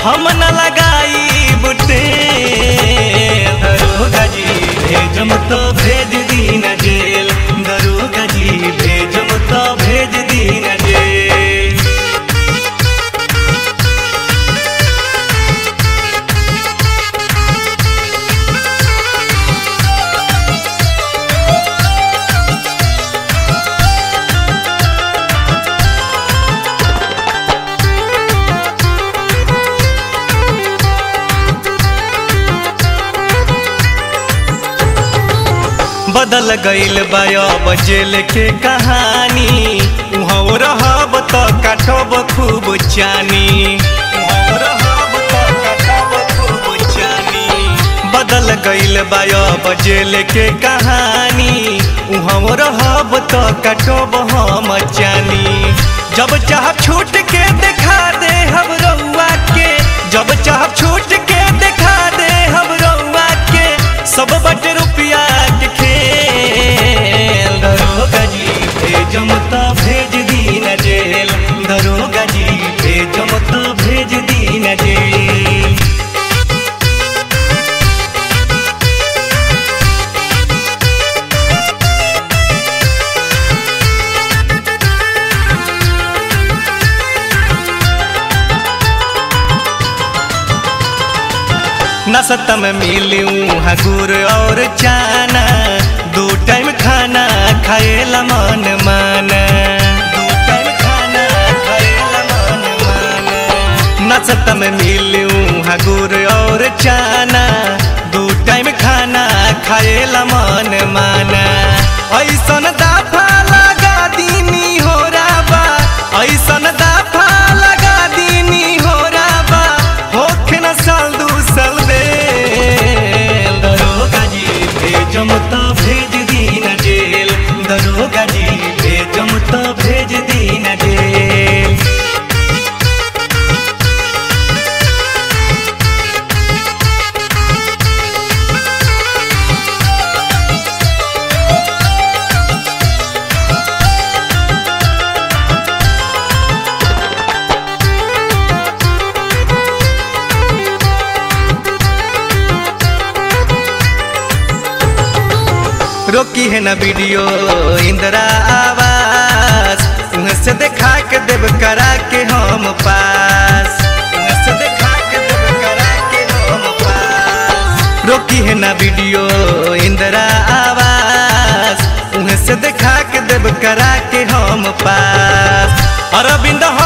हम न लगाई बुटे दरोगा जी भेजम तो भेज दी न जेल दरोगा जी भेजम तो भेज दी न जेल बदल गईल बायब जेल के कहानी उहाँ रहब त काटब खूब चानी उहाँ रहब त काटब खूब चानी बदल गईल बायब जेल के कहानी उहाँ रहब त काटब हम चानी जब चाह छूट के देखा दे हम रउआ के जब चाह छूट के देखा दे हम रउआ के सब बट रुपया के खेल दरोगा जी भेजम तो भेज दी न जेल दरोगा जी भेजम तो भेज दी न जेल नसत में मिलूँ हगुर और चाना दो टाइम खाना खाएला मन माना दो टाइम खाना खाएला मन माना नसत में मिलूँ हगुर और चाना दो टाइम खाना खाएला मन माना ऐसन दाफा लगा दीनी हो राबा ऐसन दाफा लगा दीनी हो राबा होखे न साल दू साल बेल दरोगा जी भेजम तो भेज दी न जेल दरोगा जी भेजम तो भेज दी न जेल रोकी है ना वीडियो इंदिरा आवास उन्हें से देखा के देव करा के हम पास उन्हें से देखा के देव करा के हम पास रोकी है ना वीडियो इंदिरा आवास उन्हें से देखा के देव करा के हम पास अरविंद